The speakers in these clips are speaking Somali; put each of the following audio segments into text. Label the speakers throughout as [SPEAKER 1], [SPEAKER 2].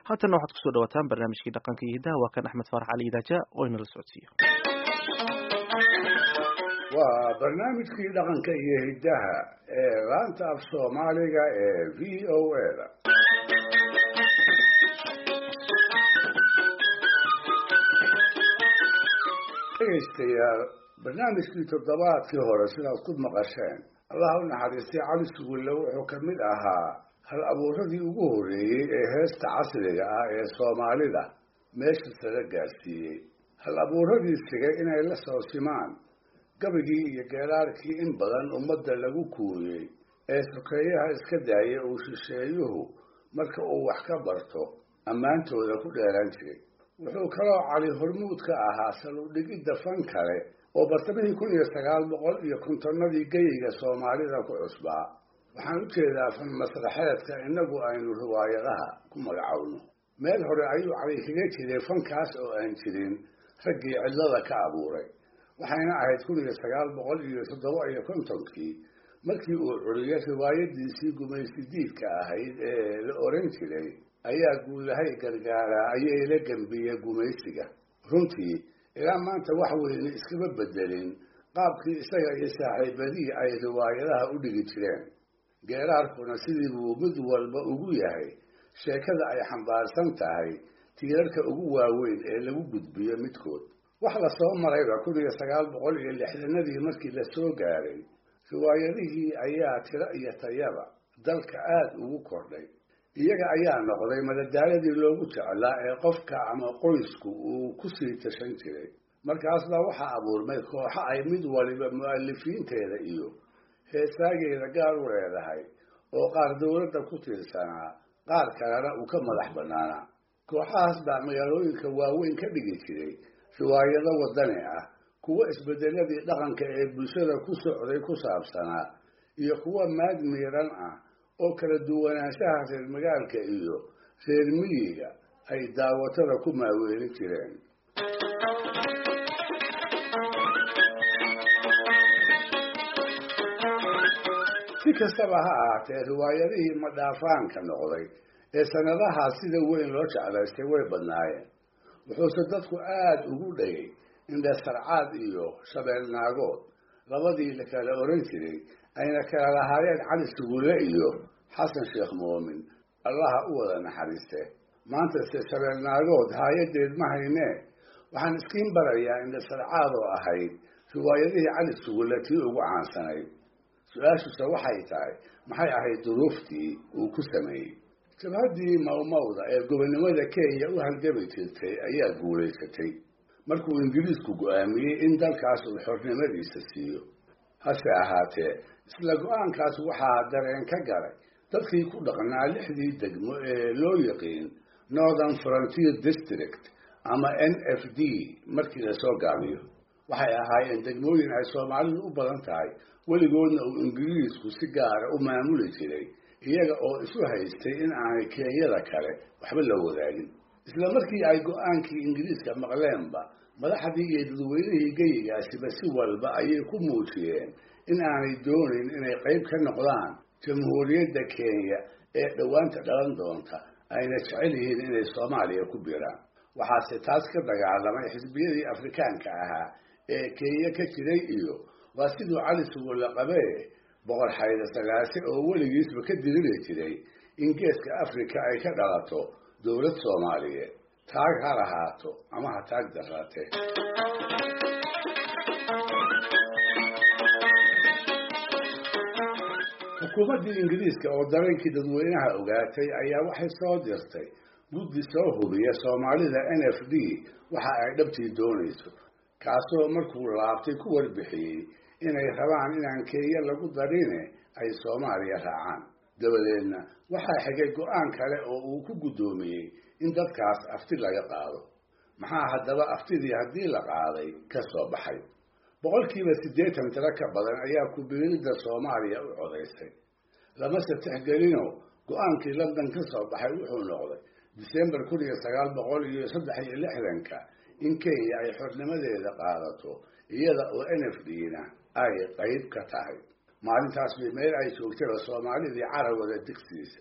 [SPEAKER 1] haatanna waxaad kusoo dhawataan barnaamijkii dhaqanka iyo hiddaha waa kan axmed faarax cali idaaja oo inala socodsiiyo
[SPEAKER 2] waa barnaamijkii dhaqanka iyo hiddaha ee laanta af soomaaliga ee v o a da dhegaystayaal barnaamijkii toddobaadkii hore sidaad ku maqasheen allah u naxariistay cali sugulle wuxuu ka mid ahaa hal abuuradii ugu horreeyey ee heesta casriga ah ee soomaalida meesha sala gaarsiiyey hal abuuradii sigay inay la soo simaan gabigii iyo geeraarkii in badan ummadda lagu kuuriyey ee sokeeyaha iska daaya uu shisheeyuhu marka uu wax ka barto ammaantooda ku dheeran jiray wuxuu kaloo cali hormuud ka ahaa saludhigidda fan kale oo bartamihii kun iyo sagaal boqol iyo kontonnadii geyiga soomaalida ku cusbaa waxaan u jeedaa fan masraxeedka innagu aynu riwaayadaha ku magacowno meel hore ayuu cali kaga jiray fankaas oo aan jirin raggii cidlada ka abuuray waxayna ahayd kun iyo sagaal boqol iyo toddoba iyo kontonkii markii uu curiyay riwaayadiisii gumaysidiidka ahayd ee la oran jiray ayaa guulahay gargaaraa ayay la gembiye gumaysiga runtii ilaa maanta wax weyne iskama bedelin qaabkii isaga iyo saaxiibadihii ay riwaayadaha u dhigi jireen geeraarkuna sidii buu mid walba ugu yahay sheekada ay xambaarsan tahay tiirarka ugu waaweyn ee lagu gudbiyo midkood wax la soo marayba kun iyo sagaal boqol iyo lixdanadii markii la soo gaaray riwaayadihii ayaa tiro iyo tayaba dalka aada ugu kordhay iyaga ayaa noqday madadaaladii loogu jeclaa ee qofka ama qoysku uu ku sii tashan jiray markaasbaa waxaa abuurmay kooxo ay mid waliba mu'alifiinteeda iyo heesaageeda gaar u leedahay oo qaar dowladda ku tiirsanaa qaar kalena uu ka madax bannaanaa kooxahaas baa magaalooyinka waaweyn ka dhigi jiray riwaayado waddani ah kuwo isbedeladii dhaqanka ee bulshada ku socday ku saabsanaa iyo kuwo maad miiran ah oo kala duwanaanshaha reer magaalka iyo reer miyiga ay daawatada ku maaweelin jireen si kastaba ha ahaatee riwaayadihii madhaafaanka noqday ee sanadahaas sida weyn loo jeclaystay way badnaayeen wuxuuse dadku aada ugu dhagay indhasarcaad iyo shabeelnaagood labadii la kala oran jiray ayna kala lahaayeen cali sugulle iyo xasan sheekh moomin allaha u wada naxariiste maanta se shabeelnaagood haayadeed ma haynee waxaan iskiin barayaa indhasarcaad oo ahayd riwaayadihii cali sugulle tii ugu caansanayd su-aashuse waxay tahay maxay ahayd duruuftii uu ku sameeyey jabhaddii mawmawda ee gobonnimada kenya u halgami jirtay ayaa guulaysatay markuu ingiriisku go-aamiyey in dalkaas uu xornimadiisa siiyo hase ahaatee isla go-aankaas waxaa dareen ka galay dadkii ku dhaqnaa lixdii degmo ee loo yaqiin northern frontier district ama n f d markii lasoo gaabiyo waxay ahaayeen degmooyin ay soomaalidu u badan tahay weligoodna uu ingiriisku si gaara u maamuli jiray iyaga oo isu haystay in aanay kenyada kale waxba la wadaagin isla markii ay go-aankii ingiriiska maqleenba madaxdii iyo dadweynihii geyigaasiba si walba ayay ku muujiyeen in aanay doonayn inay qayb ka noqdaan jamhuuriyadda kenya ee dhowaanta dhalan doonta ayna jecel yihiin inay soomaaliya ku biiraan waxaase taas ka dagaalamay xisbiyadii afrikaanka ahaa ee kenya ka jiray iyo waa siduu cali sugulle qabee boqor xayda sagaase oo weligiisba ka diriri jiray in geeska afrika ay ka dhalato dowlad soomaaliyeed taag ha lahaato ama ha taag daraate xukuumaddii ingiriiska oo dareenkii dadweynaha ogaatay ayaa waxay soo dirtay guddi soo hubiya soomaalida n f d waxa ay dhabtii doonayso kaasoo markuu laabtay ku warbixiyey inay rabaan inaan kenya lagu darine ay soomaaliya raacaan dabadeedna waxaa xigay go-aan kale oo uu ku guddoomiyey in dadkaas afti laga qaado maxaa haddaba aftidii haddii la qaaday ka soo baxay boqolkiiba siddeetan tiro ka badan ayaa ku-biiridda soomaaliya u codaysay lamase tixgelino go-aankii london ka soo baxay wuxuu noqday disembar kun iyo sagaal boqol iyo saddex iyo lixdanka in kenya ay xornimadeeda qaadato iyada oo n f d-na ay qayb ka tahay maalintaas bay meel ay joogtaba soomaalidii carawada digsiisa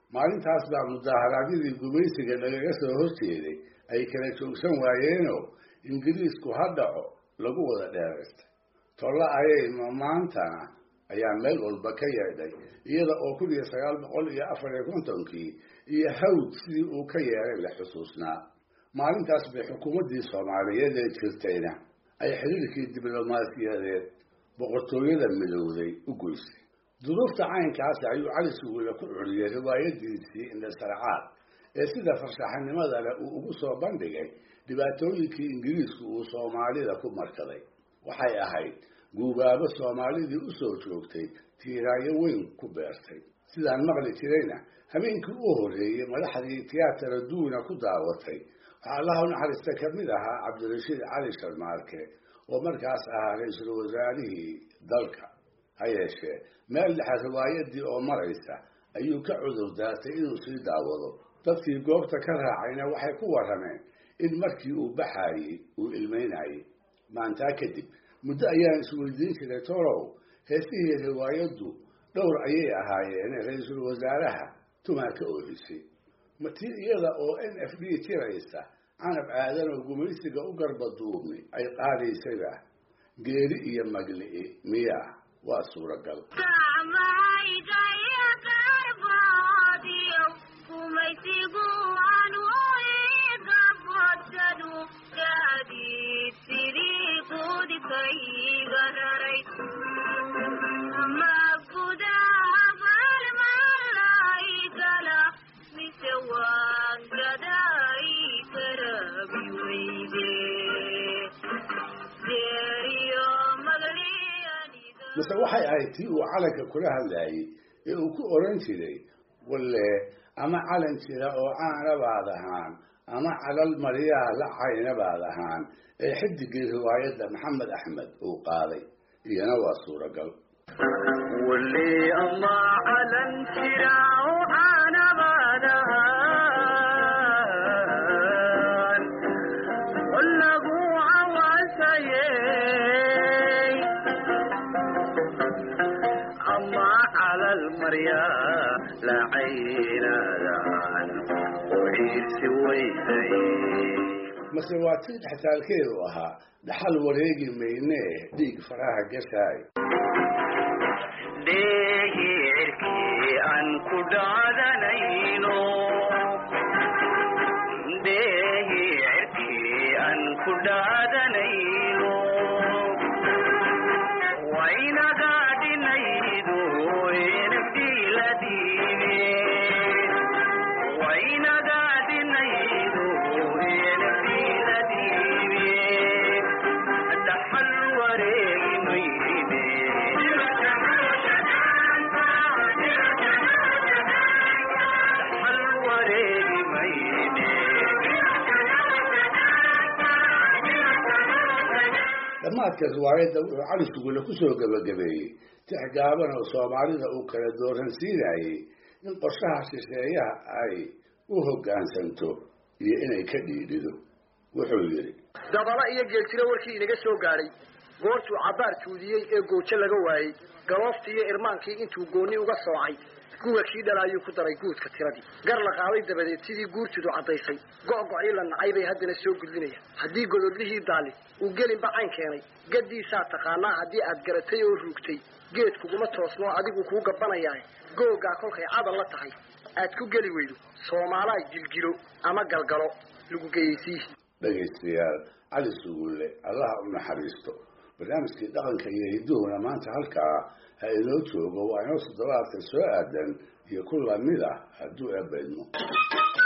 [SPEAKER 2] maalintaas baa mudaharaadyadii gumaysiga lagaga soo horjeeday ay kala joogsan waayeenoo ingiriisku ha dhaco lagu wada dheeraystay tolla ayay maantana ayaa meel walba ka yeedhay iyada oo kun iyo sagaal boqol iyo afar iyo kontonkii iyo hawd sidii uu ka yeelay la xusuusnaa maalintaas bay xukuumaddii soomaaliyeed ee jirtayna ay xiriirkii diblomaasiyadeed boqortooyada midowday u goysay duruufta caynkaasi ayuu cali suguule ku curiyey riwaayadiisii indhasarcaad ee sida farshaxanimada leh uu ugu soo bandhigay dhibaatooyinkii ingiriisku uu soomaalida ku markaday waxay ahayd guubaabo soomaalidii u soo joogtay tiiraayo weyn ku beertay sidaan maqli jirayna habeenkii u horreeyey madaxdii tiyaatara duuna ku daawatay waxaa allaha u naxariista ka mid ahaa cabdirashiid cali sharmaarke oo markaas ahaa ra-iisul wasaarihii dalka ha yeeshee meel dhexe riwaayadii oo maraysa ayuu ka cudur daartay inuu sii daawado dadkii goobta ka raacayna waxay ku warrameen in markii uu baxaayey uu ilmeynayey maantaa kadib muddo ayaan isweydiin jiray tolow heesihii riwaayaddu dhowr ayay ahaayeen ra-iisul wasaaraha tumaa ka oohisay matii iyada oo n f d tiraysa canab aadan oo gumaysiga u garbaduubni ay qaadaysayba geeri iyo magli'i miya waa suuragal mase waxay ahayd tii uu calanka kula hadlaayey ee uu ku oran jiray walle ama calan jira oo caana baad ahaan ama calal maryaha la cayna baad ahaan ee xidigii riwaayadda maxamed axmed uu qaaday iyana waa suuragal mase waa tii dhextaalkeedu ahaa dhaxal wareegi maynee dhiig faraha gashaay
[SPEAKER 3] dheegi cirkii aan ku dhaadanayno dheegi cirkii aan ku dhaadanayno waynaga dhinaydo enabdiiladiine waynaga dhinaydo enabdiiladiine dhaxal wareegi mayne dhaxal wareegi mayne
[SPEAKER 2] dhammaadka riwaayadda wuxuu cali sugule ku soo gebagabeeyey tix gaaban oo soomaalida uu kala dooransiinayey in qorshaha shisheeyaha ay u hoggaansanto iyo inay ka dhiidhido wuxuu yidhi
[SPEAKER 4] dabala iyo geeltiro warkii inaga soo gaadhay goortuu cabbaar tuudiyey ee goojo laga waayey gabooftii iyo irmaankii intuu goonni uga soocay guga kii dhalaayuu ku daray guudka tiradii gar la qaaday dabadeed sidii guurtidu caddaysay go'gocii la nacay bay haddana soo gudlinayaan haddii gododlihii daali uu gelinba cayn keenay gaddiisaa taqaanaa haddii aad garatay oo ruugtay geed kuguma toosnoo adigu kuu gabbanayaa googaa kolkay cadal la tahay aad ku geli weydo soomaalaa gilgilo ama galgalo lagu geyeysiihi
[SPEAKER 2] dhegaystayaal cali sugulle allaha u naxariisto barnaamijkii dhaqanka iyo hidduhuna maanta halkaa ha inoo joogo waa inoo toddobaadka soo aadan iyo ku lamid ah hadduu ebaydmo